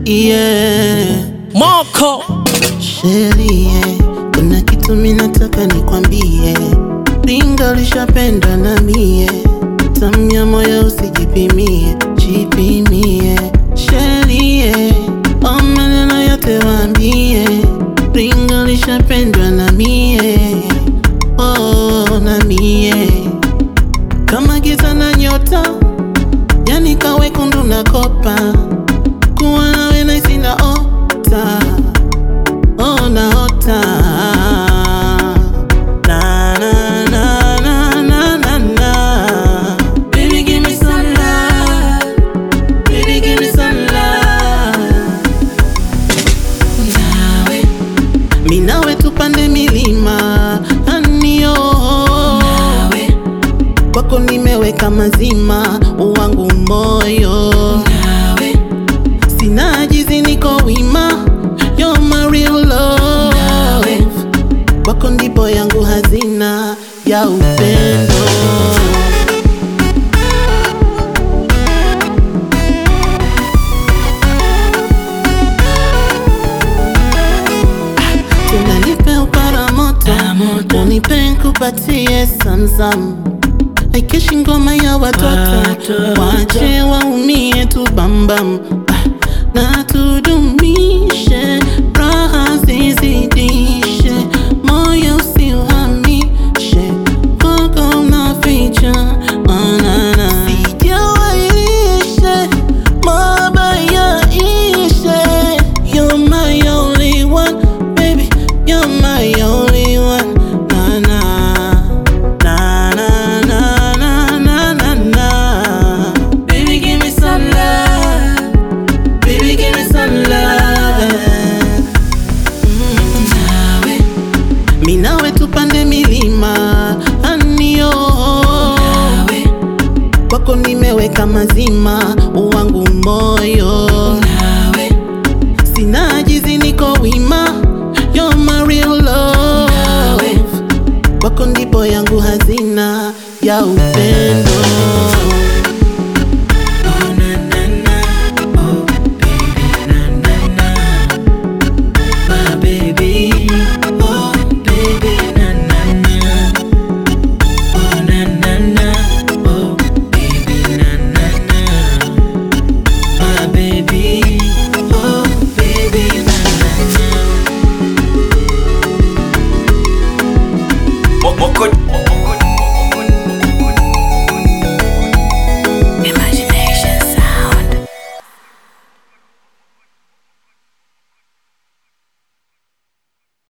yeah. Moko Sherie, kuna kitu minataka nikwambie, ringa lishapenda na mie, tamya moyo usijipimie, jipimie. Sherie, o maneno yote waambie, ringa lishapendwa na mie, oh, na mie kama giza na nyota, yani kawekundu na kopa, kuwa nawe naisi na ota Oh, naota na na na na na na na Baby give me some love Baby give me some love nawe Mi nawe tupande milima anio nawe Kwako nimeweka mazima wangu moyo nawe Sina ajizi niko wima You're my real love Nawe. Kwako ndipo yangu hazina ya upendo Tena nipe upara moto Moto. Unipe nkupatie samsam Haikeshi ngoma ya watoto Watoto. Wache waumie tu bambam Ah, Na tudumishe Raha zizidishe Moyo usiuhamishe Kwako unaficha Manana Sijawailishe Mabaya ishe You're my only one Baby, you're my only one Na na Na na na na na na na Baby give me some love Baby give me some love nawe Mi nawe tupande milima anio nawe Kwako nimeweka mazima wangu moyo nawe Sina ajizi niko wima You're my real love Nawe. Kwako ndipo yangu hazina ya upendo